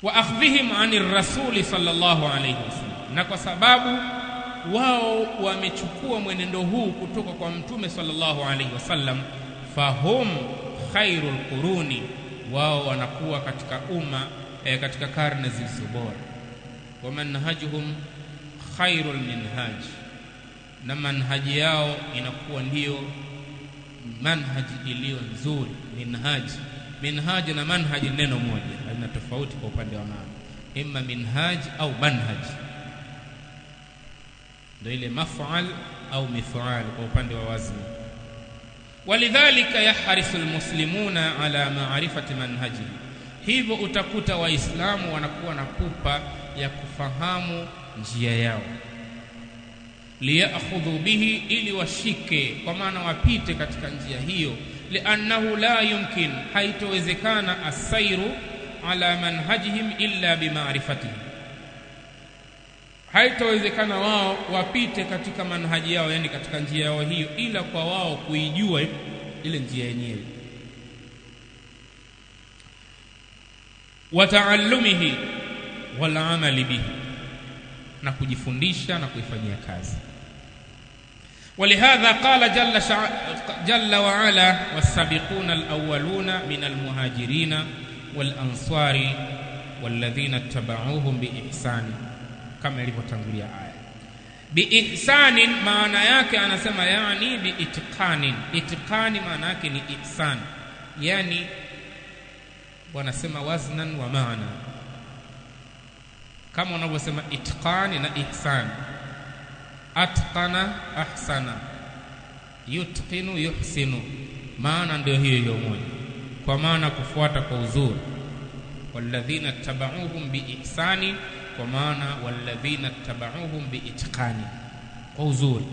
wa akhdhihim ani rasuli sallallahu alayhi wasallam na kwa sababu wao wamechukua mwenendo huu kutoka kwa mtume sallallahu alayhi wasallam fahum khairul quruni wao wanakuwa katika umma eh, katika karne zilizo bora wa manhajuhum khairul minhaj na manhaji yao inakuwa ndiyo manhaji iliyo nzuri minhaji minhaji na manhaji neno moja halina tofauti kwa upande wa maana imma minhaj au manhaj ndio ile maf'al au mif'al kwa upande wa wazni walidhalika yahrisu almuslimuna ala ma'rifati manhaji hivyo utakuta waislamu wanakuwa na pupa ya kufahamu njia yao liyakhudhu bihi ili washike kwa maana wapite katika njia hiyo liannahu la yumkin haitowezekana asairu ala manhajihim illa bimaarifatihi haitowezekana wao wapite katika manhaji yao yani katika njia yao hiyo ila kwa wao kuijua ile njia yenyewe wa taallumihi wal amali bihi na kujifundisha na kuifanyia kazi ولهذا قال جل شع... جل وعلا والسابقون الأولون من المهاجرين والأنصار والذين اتبعوهم بإحسان كما ilivyotangulia aya biihsanin maana yake anasema yani biitqanin itqani maana yake ni ihsan yani wanasema waznan wa maana kama wanavyosema itqani na ihsan atqana ahsana yutqinu yuhsinu maana ndio hiyo hiyo moja kwa maana kufuata kwa uzuri walladhina tabauhum biihsani kwa maana walladhina tabauhum biitqani kwa uzuri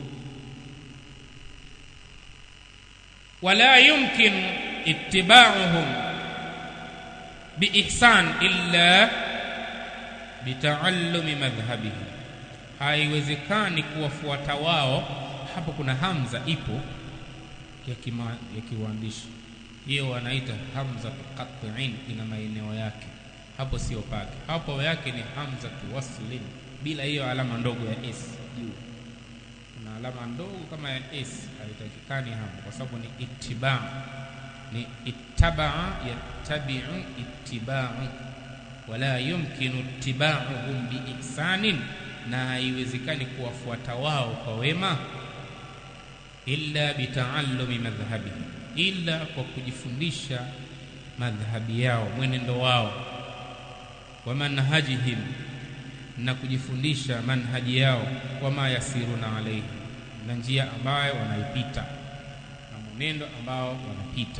wala yumkin ittiba'uhum biihsan illa bitaallumi madhhabihim haiwezekani kuwafuata wao hapo kuna hamza ipo ya kima, ya kiuandishi hiyo wanaita hamza qat'in ina maeneo yake hapo sio pake hapo yake ni hamza waslin bila hiyo alama ndogo ya s juu kuna alama ndogo kama ya s haitakikani hapo kwa sababu ni ittiba ni ittabaa yattabi'u ittiba'u wala yumkinu ittiba'uhum biihsanin na haiwezekani kuwafuata wao kwa wema illa bitaallumi madhhabi illa kwa kujifundisha madhhabi yao mwenendo wao wa manhajihim na kujifundisha manhaji yao wama yasiruna alaihi na njia ambayo wanaipita na mwenendo ambao wanapita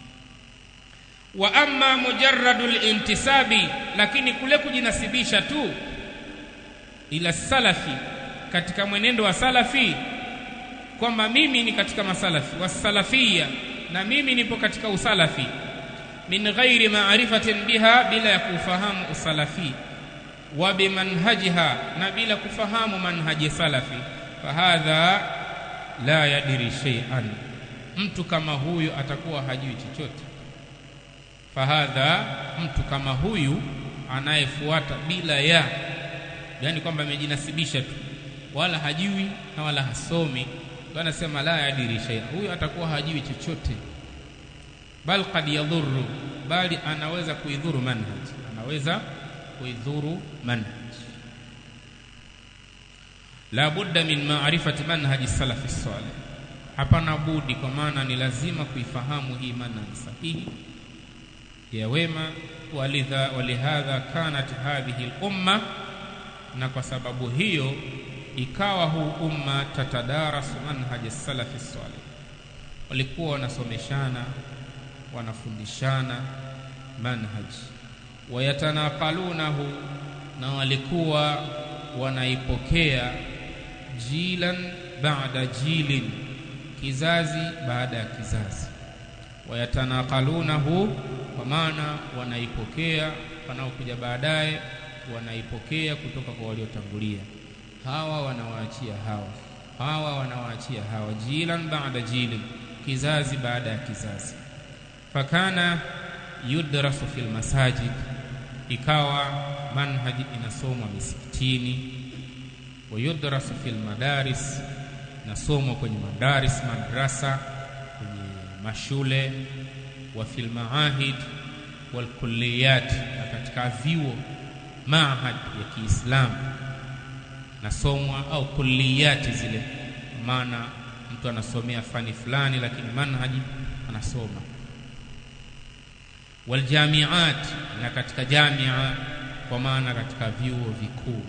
wa amma mujarradu lintisabi lakini kule kujinasibisha tu ila salafi katika mwenendo wa salafi kwamba mimi ni katika masalafi wasalafia na mimi nipo katika usalafi min ghairi maarifatin biha bila ya kufahamu usalafi wa bimanhajiha na bila kufahamu manhaji salafi fahadha la yadiri shay'an mtu kama huyu atakuwa hajui chochote fahadha mtu kama huyu anayefuata bila ya yani kwamba amejinasibisha tu wala hajui na wala hasomi anasema la yadiri shay'a huyu atakuwa hajui chochote bal qad yadhurru bali anaweza kuidhuru manhaj anaweza kuidhuru manhaj la budda min ma'rifati manhaji salafi salih hapana budi kwa maana ni lazima kuifahamu hii manhaj sahihi ya wema walidha walihadha kanat hadhihi al-umma na kwa sababu hiyo ikawa huu umma tatadarasu manhaj salafi salih walikuwa wanasomeshana wanafundishana manhaj wayatanaqalunahu na walikuwa wanaipokea jilan baada jilin kizazi baada ya kizazi wayatanaqalunahu kwa maana wanaipokea wanaokuja baadaye wanaipokea kutoka kwa waliotangulia hawa wanawaachia hawa hawa wanawaachia hawa jilan baada jilin kizazi baada ya kizazi fakana yudrasu fil masajid ikawa manhaji inasomwa misikitini wayudrasu fil madaris nasomwa kwenye madaris madrasa kwenye mashule wa fil maahid wal kulliyat na katika vyuo maahad ya Kiislamu nasomwa au kulliyati zile maana mtu anasomea fani fulani lakini manhaji anasoma waljamiat na katika jamia kwa maana katika vyuo vikuu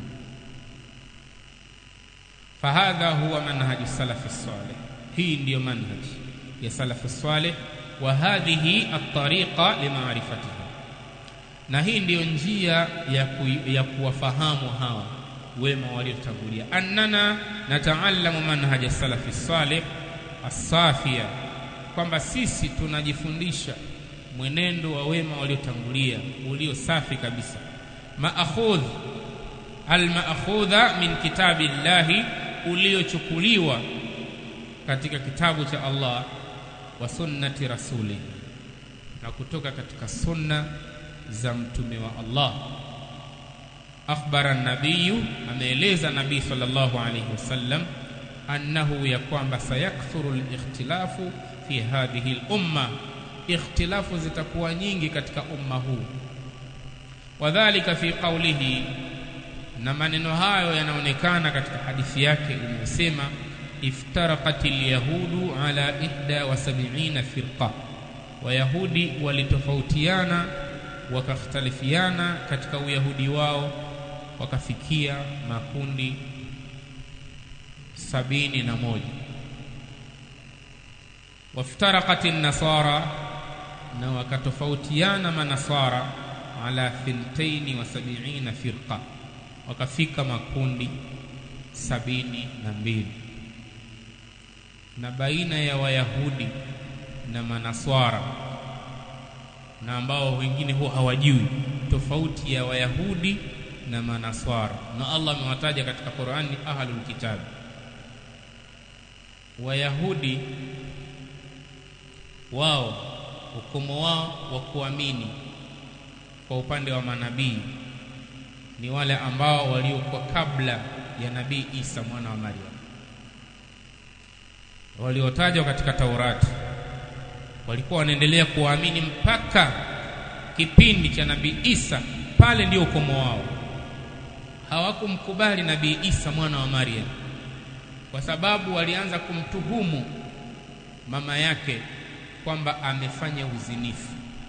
fahadha huwa manhaji salafi salih hii ndiyo manhaji ya salafi salih wa hadhihi at-tariqa limaarifatihi na hii ndiyo njia ya, ku, ya kuwafahamu hawa wema waliotangulia annana nataallamu manhaja salafi salih as-safia kwamba sisi tunajifundisha mwenendo wa wema waliotangulia ulio safi kabisa maakhudh almaakhudha min kitabi llahi uliochukuliwa katika kitabu cha Allah wa sunnati rasuli na kutoka katika sunna za mtume wa Allah akhbara nabiyu ameeleza nabii sallallahu alayhi wasallam annahu ya kwamba sayakthuru al-ikhtilafu fi hadhihi al-umma ikhtilafu zitakuwa nyingi katika umma huu wadhalika fi qawlihi na maneno hayo yanaonekana katika hadithi yake inayosema iftaraqat alyahudu ala ihda wa sab'ina firqa wayahudi walitofautiana wakakhtalifiana katika uyahudi wao wakafikia makundi sabini na moja waftaraqat an-nasara na wakatofautiana manasara ala thintaini wa sab'ina firqa wakafika makundi sabini na mbili na baina ya wayahudi na manaswara na ambao wengine huwa hawajui tofauti ya wayahudi na manaswara na Allah amewataja katika Qur'ani ahlul kitab wayahudi wao ukomo wao wa kuamini kwa upande wa manabii ni wale ambao waliokuwa kabla ya nabii Isa mwana wa Maryam waliotajwa katika Taurati walikuwa wanaendelea kuamini mpaka kipindi cha nabii Isa pale ndio ukomo wao hawakumkubali nabii Isa mwana wa Maryam kwa sababu walianza kumtuhumu mama yake kwamba amefanya uzinifu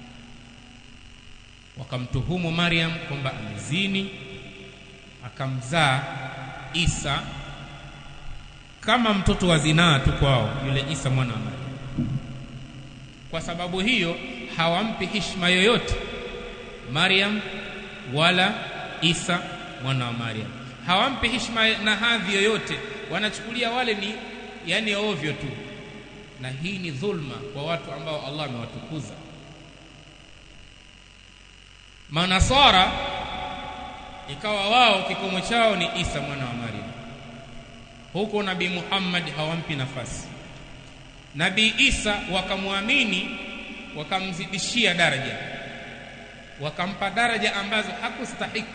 wakamtuhumu Maryam kwamba amezini akamzaa Isa kama mtoto wa zinaa tu kwao yule Isa mwana wa Maryam kwa sababu hiyo hawampi heshima yoyote Maryam wala Isa mwana wa Maryam hawampi heshima na hadhi yoyote wanachukulia wale ni yani ovyo tu na hii ni dhulma kwa watu ambao Allah amewatukuza manasara ikawa wao kikomo chao ni Isa mwana wa Maryam huko nabii Muhammad hawampi nafasi nabii Isa wakamwamini wakamzidishia daraja wakampa daraja ambazo hakustahiki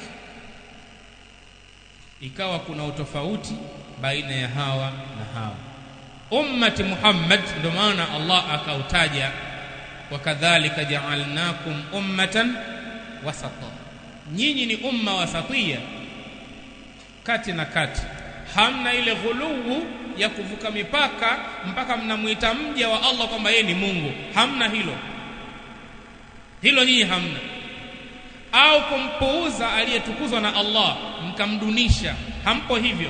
ikawa kuna utofauti baina ya hawa na hawa ummati Muhammad ndio maana Allah akautaja wakadhalika ja'alnakum ummatan wasata nyinyi ni umma wasatia kati na kati hamna ile ghuluu ya kuvuka mipaka mpaka mnamuita mja wa Allah kwamba yeye ni Mungu hamna hilo hilo nyinyi hamna au kumpuuza aliyetukuzwa na Allah mkamdunisha hampo hivyo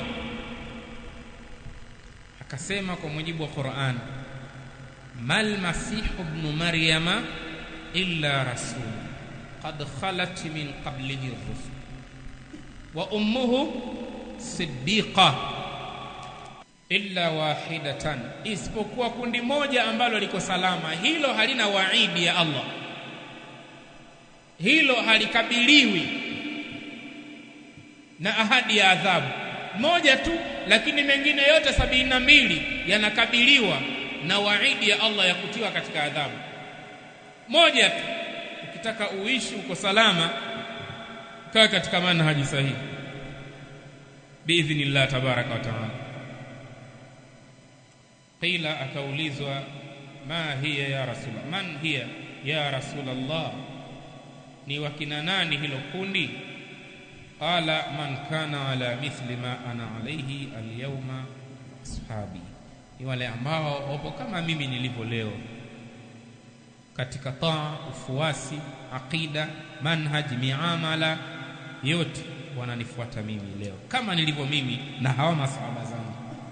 akasema kwa mujibu wa Qur'an mal masih ibn maryama illa rasul qad khalat min qablihi ar-rusul wa ummuhu siddiqa illa wahidatan isipokuwa kundi moja ambalo liko salama hilo halina waidi ya Allah hilo halikabiliwi na ahadi ya adhabu moja tu lakini mengine yote sabini na mbili yanakabiliwa na waidi ya Allah ya kutiwa katika adhabu moja tu ukitaka uishi uko salama kaa katika manhaji sahihi biidhnillah tabaraka wa taala qila akaulizwa ma hiya ya rasul man hiya ya rasulullah ni wakina nani hilo kundi qala man kana ala mithli ma ana alayhi alyawma ashabi ni wale ambao wapo kama mimi nilivyo leo katika taa ufuasi aqida manhaj miamala yote wananifuata mimi leo kama nilivyo mimi na hawa masahaba zangu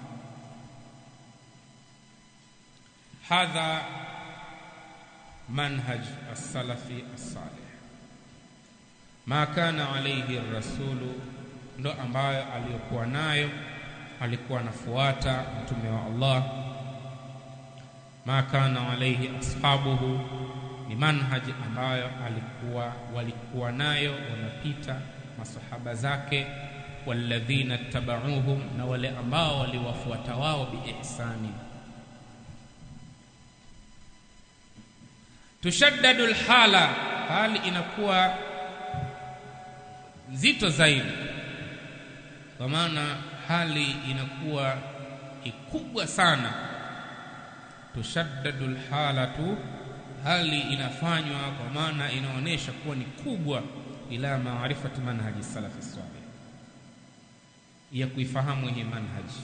hadha manhaj as-salafi as-salih ma kana alayhi ar-rasulu ndo ambayo aliyokuwa nayo alikuwa anafuata mtume wa Allah ma kana alayhi ashabuhu ni manhaji ambayo alikuwa walikuwa nayo wanapita masahaba zake walladhina tabauhum na wale ambao waliwafuata wao biihsani tushaddadu alhala hali inakuwa nzito zaidi kwa maana hali inakuwa ikubwa sana tushaddadu alhalatu hali inafanywa kwa maana inaonyesha kuwa ni kubwa ila maarifati manhaji salafi salih ya kuifahamu hii manhaji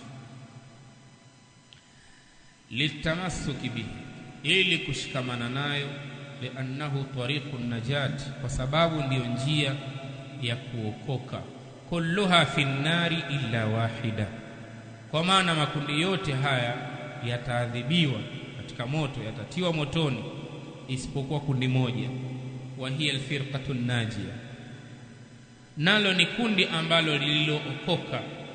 litamassuki bihi ili kushikamana nayo liannahu tariqu najati kwa sababu ndiyo njia ya kuokoka kulluha fi nnari illa wahida kwa maana makundi yote haya yataadhibiwa katika moto yatatiwa motoni isipokuwa kundi moja wa hiya alfirqatu najia nalo ni kundi ambalo lililookoka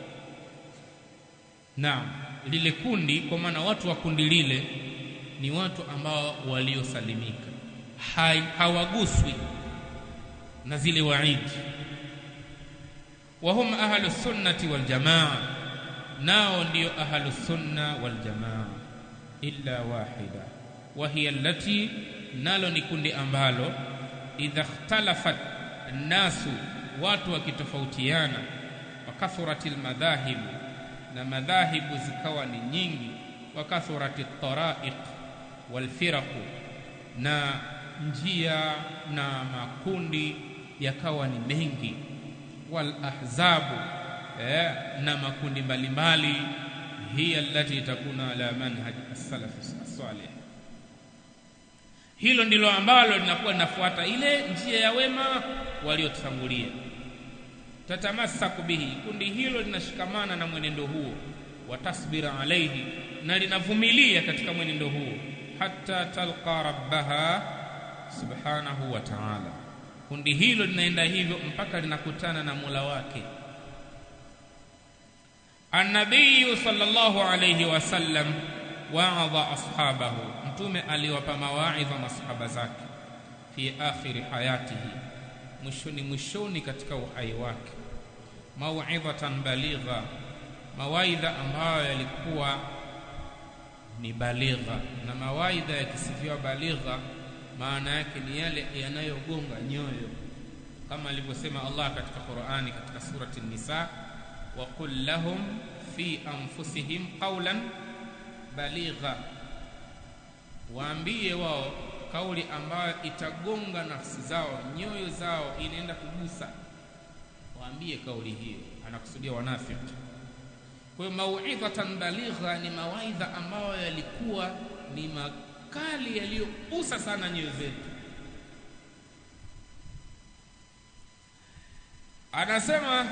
naam lile kundi kwa maana watu wa kundi lile ni watu ambao waliosalimika hawaguswi na zile waidi wahum ahlu sunnati wal jamaa nao ndio ahlu sunna wal jamaa illa wahida wa hiya allati nalo ni kundi ambalo idha ikhtalafat nasu watu wakitofautiana wa kathuratil madhahibu na madhahibu zikawa ni nyingi wa kathuratit taraiq wal firaqu na njia na makundi yakawa ni mengi wal ahzabu eh, na makundi mbalimbali hiya allati takuna ala manhaj as-salaf as-salih hilo ndilo ambalo linakuwa linafuata ile njia ya wema waliotutangulia tatamasaku bihi kundi hilo linashikamana na mwenendo huo watasbira alaihi na linavumilia katika mwenendo huo hata talqa rabbaha subhanahu wa ta'ala kundi hilo linaenda hivyo mpaka linakutana na Mola wake An-Nabii sallallahu alayhi wasallam wa'adha ashabahu mtume aliwapa mawaidha masahaba zake fi akhiri hayatihi mwishoni mwishoni katika uhai wake mauidhatan baligha mawaidha ambayo yalikuwa ni baligha na mawaidha yakisifiwa baligha maana yake ni yale yanayogonga nyoyo kama alivyosema Allah katika Qur'ani katika surati An-Nisa wa qul lahum fi anfusihim qawlan baligha waambie wao kauli ambayo itagonga nafsi zao nyoyo zao inaenda kugusa waambie kauli hiyo anakusudia wanafiki kwa hiyo mauidhatan baligha ni mawaidha ambayo yalikuwa ni makali yaliyogusa sana nyoyo zetu anasema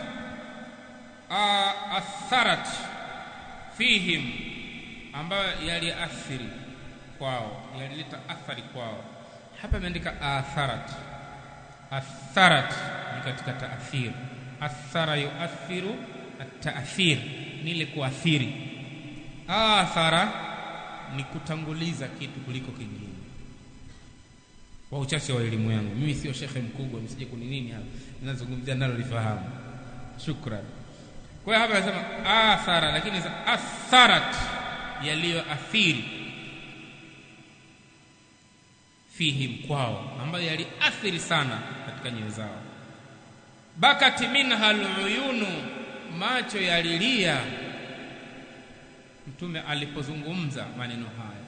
atharat fihim ambayo yaliathiri kwao yalileta athari kwao hapa imeandika atharat atharat ni katika taathir athara yuathiru ataathir ni ile kuathiri athara ni kutanguliza kitu kuliko kingine kwa uchache wa elimu yangu mimi sio shekhe mkubwa msije kuni nini hapa ninazungumzia nalo lifahamu shukran kwa hiyo hapa anasema athara lakini atharat yaliyoathiri fihim kwao ambayo yaliathiri sana katika nyoyo zao bakat minha aluyunu macho yalilia mtume alipozungumza maneno haya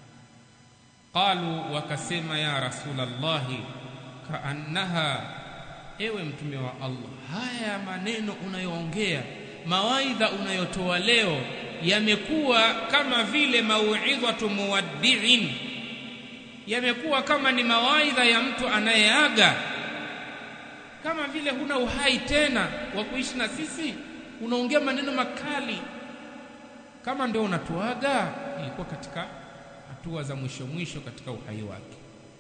qalu wakasema ya rasulallahi kaannaha ewe mtume wa allah haya maneno unayoongea mawaidha unayotoa leo yamekuwa kama vile mauidhatu muwaddiin yamekuwa kama ni mawaidha ya mtu anayeaga kama vile huna uhai tena wa kuishi na sisi unaongea maneno makali kama ndio unatuaga ilikuwa katika hatua za mwisho mwisho katika uhai wake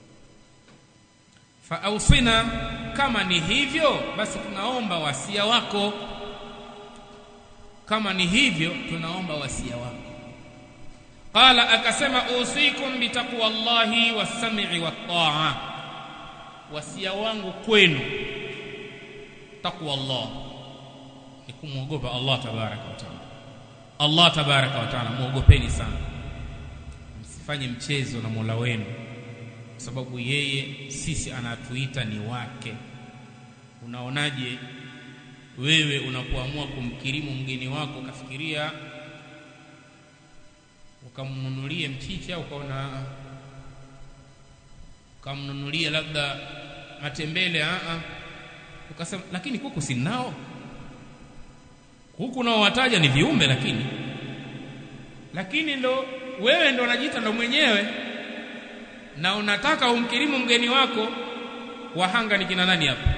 faausina kama ni hivyo basi tunaomba wasia wako kama ni hivyo tunaomba wasia wako qala akasema usikum bitaqwallahi was-sam'i wat-ta'a wasia wangu kwenu taqwa Allah ni kumwogopa Allah tabaraka wa taala Allah tabaraka wa taala muogopeni sana msifanye mchezo na Mola wenu kwa sababu yeye sisi anatuita ni wake unaonaje wewe unapoamua kumkirimu mgeni wako ukafikiria ukamnunulie mchicha ukaona ukamnunulie labda matembele a a ukasema lakini kuku sinao kuku nao wataja ni viumbe lakini lakini ndo wewe ndo unajiita ndo mwenyewe na unataka umkirimu mgeni wako wahanga ni kina nani hapa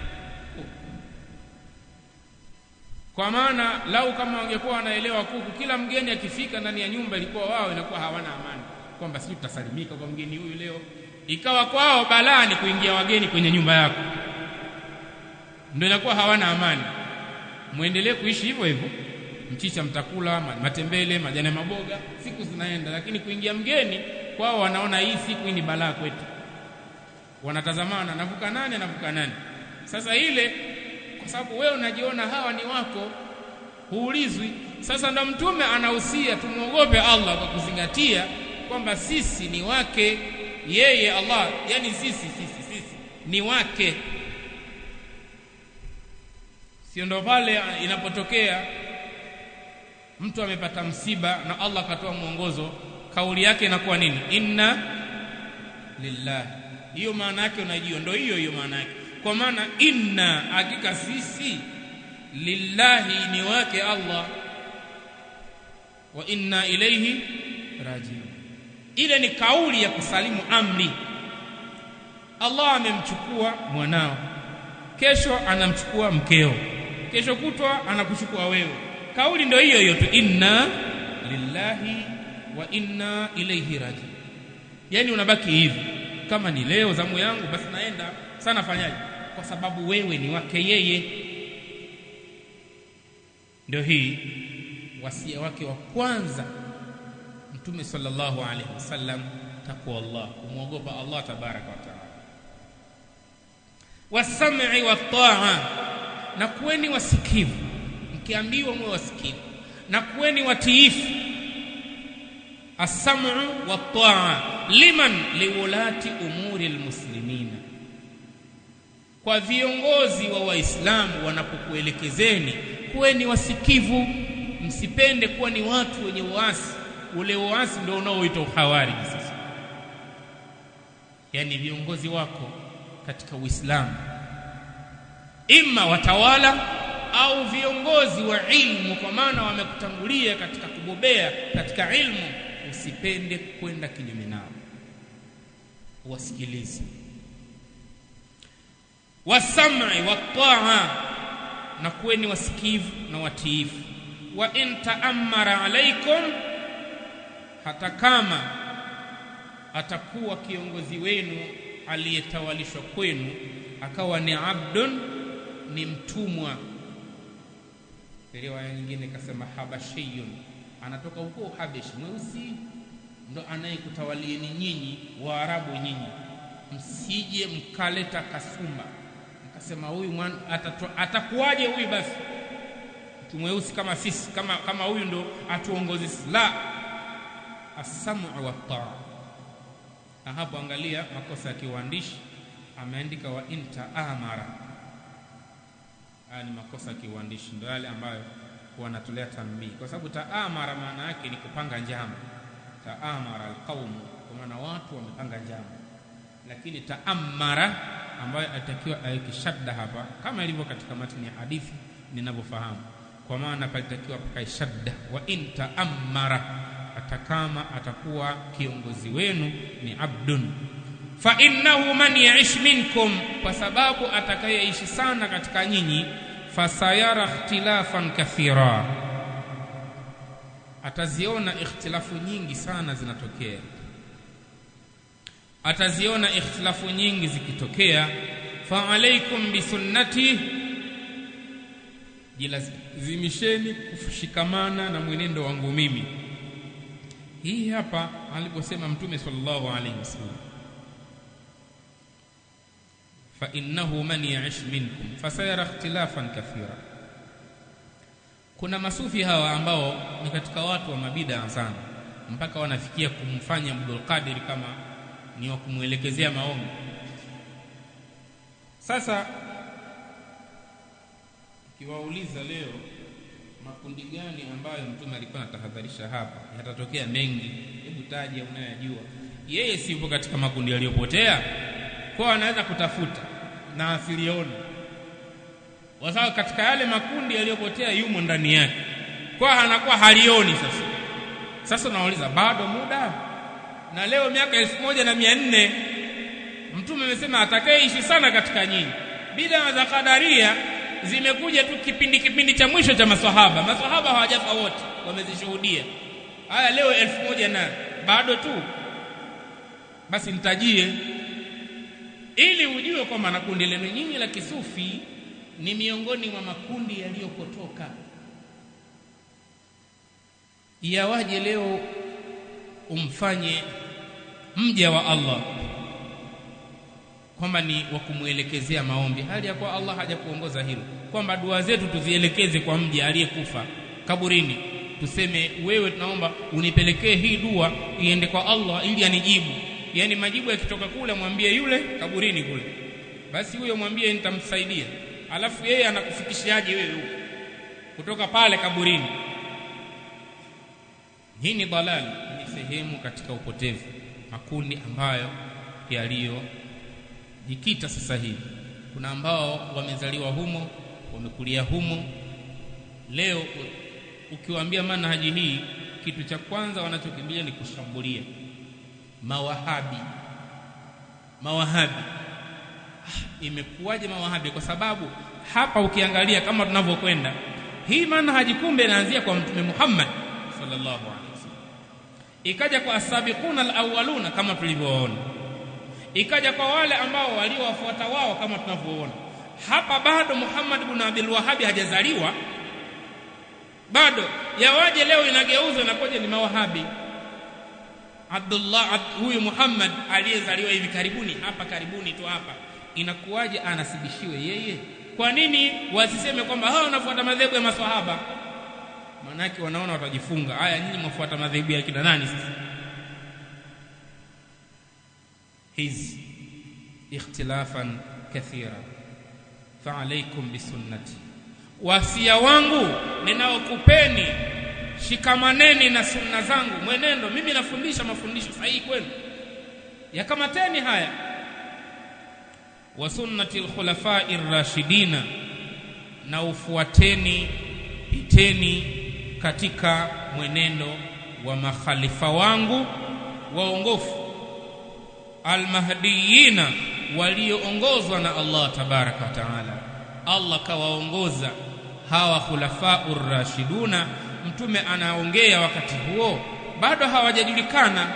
kwa maana lau kama wangekuwa wanaelewa kuku kila mgeni akifika ndani ya nyumba ilikuwa wao inakuwa hawana amani kwamba sisi tutasalimika kwa mgeni huyu leo ikawa kwao balaa ni kuingia wageni kwenye nyumba yako ndio inakuwa hawana amani muendelee kuishi hivyo hivyo mchicha mtakula matembele majani maboga siku zinaenda lakini kuingia mgeni kwao wanaona hii siku hii ni balaa kwetu wanatazamana anavuka nani anavuka nani sasa ile kwa sababu wewe unajiona hawa ni wako huulizwi sasa ndo mtume anahusia tumwogope Allah kwa kuzingatia kwamba sisi ni wake yeye Allah yani sisi sisi sisi ni wake sio ndo pale inapotokea mtu amepata msiba na Allah akatoa mwongozo kauli yake inakuwa nini inna lillahi hiyo maana yake unajua ndio hiyo hiyo maana yake kwa maana inna hakika sisi lillahi ni wake Allah wa inna ilayhi rajiun ile ni kauli ya kusalimu amri Allah amemchukua mwanao kesho anamchukua mkeo kesho kutwa anakuchukua wewe kauli ndio hiyo hiyo tu inna lillahi wa inna ilayhi rajiun yani unabaki hivi kama ni leo zamu yangu basi naenda sana fanyaje kwa sababu wewe ni wake yeye ndio hii wasia wake wa kwanza mtume sallallahu alaihi wasallam takwa Allah kumwogopa Allah tabaraka wa taala wasam'i wat-ta'a na kuweni wasikivu mkiambiwa mwe wasikivu na kuweni watiifu as-sam'u wat-ta'a liman liwulati umuri almuslimina kwa viongozi wa waislamu wanapokuelekezeni kuweni wasikivu msipende kuwa ni watu wenye uasi ule uasi ndio unaoitwa uhawariji sasa yani viongozi wako katika uislamu imma watawala au viongozi wa ilmu kwa maana wamekutangulia katika kubobea katika ilmu usipende kwenda kinyume nao wasikilize wasam'i wat-ta'a na kuweni wasikivu na watiifu wa in ta'ammara alaikum hata kama atakuwa kiongozi wenu aliyetawalishwa kwenu akawa ni abdun ni mtumwa riwaya nyingine ikasema habashiyun anatoka huko habeshi mweusi ndo anayekutawalieni nyinyi waarabu nyinyi msije mkaleta kasumba mkasema huyu atakuwaje huyu basi mtu mweusi kama sisi kama kama huyu ndo atuongozi la as-sam'u wa taa na hapo angalia makosa ya kiuandishi ameandika wa inta amara haya ni makosa ya kiuandishi ndio yale ambayo wanatolea tanbii kwa sababu taamara maana yake ni kupanga njama taamara alqaumu kwa maana watu wamepanga njama lakini taamara ambayo atakiwa aweke shadda hapa kama ilivyo katika matini ya hadithi ninavyofahamu kwa maana palitakiwa pakae shadda wa in taamara hata kama atakuwa kiongozi wenu ni abdun fa innahu man yaish minkum kwa sababu atakayeishi sana katika nyinyi fasayara ikhtilafan kathira ataziona ikhtilafu nyingi sana zinatokea ataziona ikhtilafu nyingi zikitokea fa alaikum bisunnati jilazimisheni kushikamana na mwenendo wangu mimi hii hapa aliposema mtume sallallahu alaihi wasallam fa innahu man ya'ish minkum fasayara ikhtilafan kathira kuna masufi hawa ambao ni katika watu wa mabida sana mpaka wanafikia kumfanya Abdul Qadir kama ni wa kumwelekezea maombi sasa kiwauliza leo makundi gani ambayo mtume alikuwa anatahadharisha hapa yatatokea mengi hebu taja unayojua yeye si yupo katika makundi yaliyopotea kwa anaweza kutafuta na asilione kwa sababu katika yale makundi yaliyopotea yumo ndani yake kwa anakuwa halioni sasa sasa unauliza bado muda na leo miaka elfu moja na mia nne mtume amesema atakayeishi sana katika nyinyi bidaa za kadaria zimekuja tu kipindi kipindi cha mwisho cha maswahaba maswahaba hawajafa wote wamezishuhudia haya leo elfu moja na bado tu basi nitajie ili ujue kwamba na kundi lenu nyinyi la kisufi ni miongoni mwa makundi yaliyopotoka yawaje leo umfanye mja wa Allah kwamba ni wa kumwelekezea maombi hali ya kuwa Allah hajakuongoza hilo kwamba dua zetu tuzielekeze kwa mja aliyekufa kaburini tuseme wewe tunaomba unipelekee hii dua iende kwa Allah ili anijibu yani majibu yakitoka kule mwambie yule kaburini kule basi huyo mwambie nitamsaidia alafu yeye anakufikishiaje wewe huko kutoka pale kaburini hii ni dalali ni sehemu katika upotevu makundi ambayo yaliyojikita sasa hivi kuna ambao wamezaliwa humo wamekulia humo leo ukiwaambia manhaji hii kitu cha kwanza wanachokimbilia ni kushambulia mawahabi mawahabi ah, imekuwaje mawahabi kwa sababu hapa ukiangalia kama tunavyokwenda hii manhaji kumbe inaanzia kwa mtume Muhammad sallallahu alaihi wasallam ikaja kwa asabiquna alawwaluna kama tulivyoona ikaja kwa wale ambao waliowafuata wao kama tunavyoona hapa bado Muhammad ibn Abdul Wahhab hajazaliwa bado yawaje leo inageuzwa inakoje ni mawahabi Abdullah huyu Muhammad aliyezaliwa hivi karibuni hapa karibuni tu hapa inakuwaje anasibishiwe yeye kwa nini wasiseme kwamba hao wanafuata madhehebu ya maswahaba manake wanaona watajifunga haya nyinyi mwafuata madhehebu ya kina nani sasa hizi ikhtilafan kathira fa alaykum bisunnati wasia wangu ninaokupeni shikamaneni na sunna zangu mwenendo mimi nafundisha mafundisho sahihi kwenu yakamateni haya wa sunnati alkhulafai rashidina na ufuateni piteni katika mwenendo wa makhalifa wangu waongofu almahdiyina walioongozwa na Allah tabaraka wa taala Allah kawaongoza hawa khulafau rashiduna mtume anaongea wakati huo bado hawajajulikana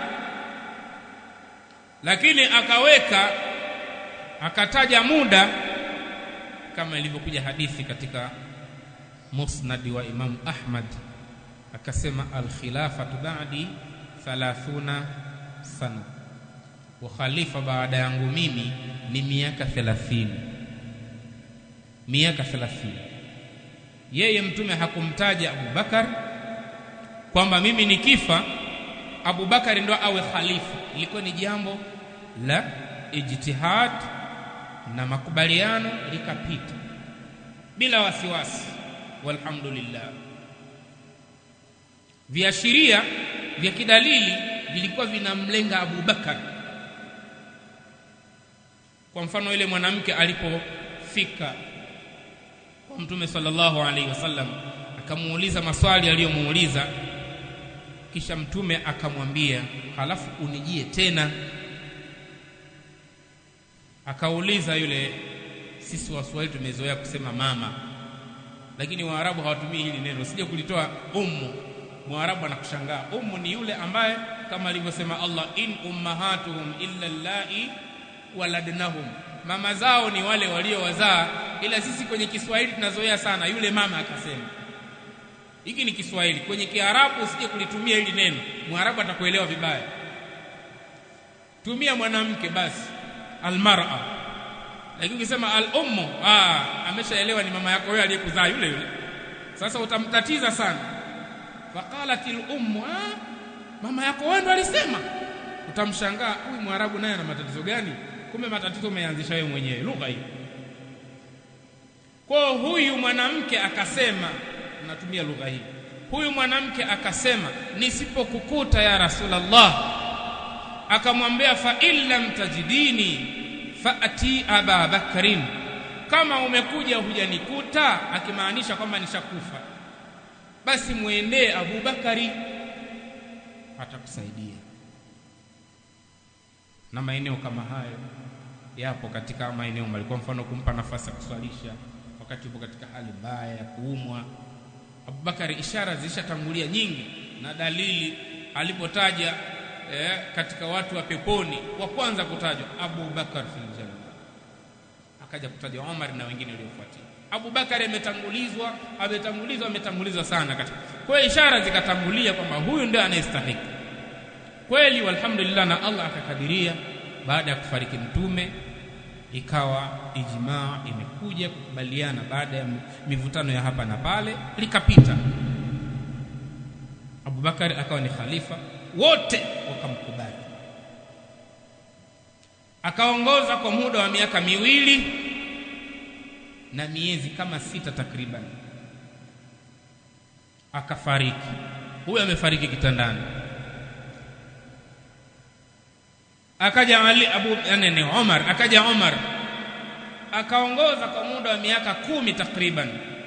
lakini akaweka akataja muda kama ilivyokuja hadithi katika musnad wa Imam Ahmad akasema al-khilafatu ba'di 30 sana wa khalifa baada yangu mimi ni miaka 30 miaka 30 yeye mtume hakumtaja Abu Bakar kwamba mimi nikifa Abu Bakar ndo awe khalifa ilikuwa ni jambo la ijtihad na makubaliano likapita bila wasiwasi walhamdulillah viashiria vya kidalili vilikuwa vinamlenga Abu Bakar kwa mfano ile mwanamke alipofika kwa mtume sallallahu alaihi wasallam akamuuliza maswali aliyomuuliza kisha mtume akamwambia halafu unijie tena akauliza yule sisi waswahili tumezoea kusema mama lakini waarabu hawatumii hili neno sije kulitoa ummu mwarabu anakushangaa ummu ni yule ambaye kama alivyosema Allah in ummahatuhum illa allai waladnahum mama zao ni wale waliowazaa ila sisi kwenye Kiswahili tunazoea sana yule mama akasema hiki ni Kiswahili kwenye Kiarabu usije kulitumia hili neno mwarabu atakuelewa vibaya tumia mwanamke basi almar'a lakini ukisema al-ummu ah ameshaelewa ni mama yako wewe aliyekuzaa yule yule sasa utamtatiza sana faqalat al-ummu ah mama yako wewe ndo alisema utamshangaa huyu mwarabu naye ana matatizo gani kumbe matatizo umeanzisha wewe mwenyewe lugha hii kwa huyu mwanamke akasema natumia lugha hii huyu mwanamke akasema nisipokukuta ya rasulullah akamwambia fa illam tajidini faati aba bakrin kama umekuja hujanikuta akimaanisha kwamba nishakufa basi muendee Abu Bakari atakusaidia na maeneo kama hayo yapo katika maeneo mbali kwa mfano kumpa nafasi ya kuswalisha wakati upo katika hali mbaya ya kuumwa Abubakari ishara zilishatangulia nyingi na dalili alipotaja eh, katika watu wa peponi wa kwanza kutajwa Abu Bakar fil janna akaja kutajwa Umar na wengine waliofuatia Abu Bakar ametangulizwa ametangulizwa ametangulizwa sana katika kwa hiyo ishara zikatangulia kwamba huyu ndio anayestahili kweli walhamdulillah na Allah akakadiria baada ya kufariki mtume ikawa ijmaa imekuja kukubaliana baada ya mivutano ya hapa na pale likapita Abubakar akawa ni khalifa wote wakamkubali akaongoza kwa muda wa miaka miwili na miezi kama sita takriban akafariki huyo amefariki kitandani akaja Ali Abu yani Umar akaja Umar akaongoza kwa muda wa miaka kumi takriban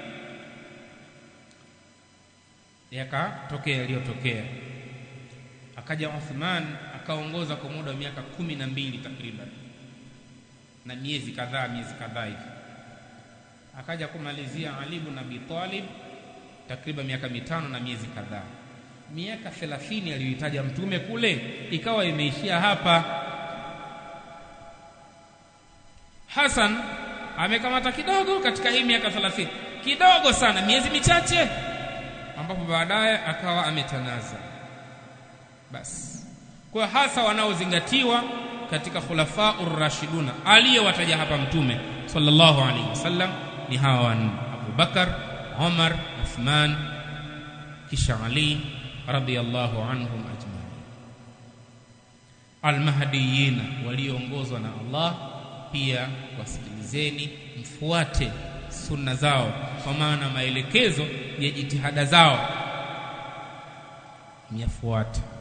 yakatokea yaliyotokea akaja Uthman akaongoza kwa muda wa miaka kumi na mbili takriban na miezi kadhaa miezi kadhaa hivi akaja kumalizia Ali ibn Abi Talib takriban miaka mitano na miezi kadhaa miaka 30 aliyohitaja mtume kule ikawa imeishia hapa Hassan amekamata kidogo katika hii miaka 30 kidogo sana miezi michache ambapo baadaye akawa ametanaza basi kwa hasa wanaozingatiwa katika khulafa urrashiduna aliyewataja hapa mtume sallallahu alaihi wasallam ni hawa wanne Abu Bakar Umar Uthman kisha Ali radiyallahu anhum ajma'in almahdiyina walioongozwa na Allah pia wasikilizeni mfuate sunna zao kwa maana maelekezo ya jitihada zao myafuate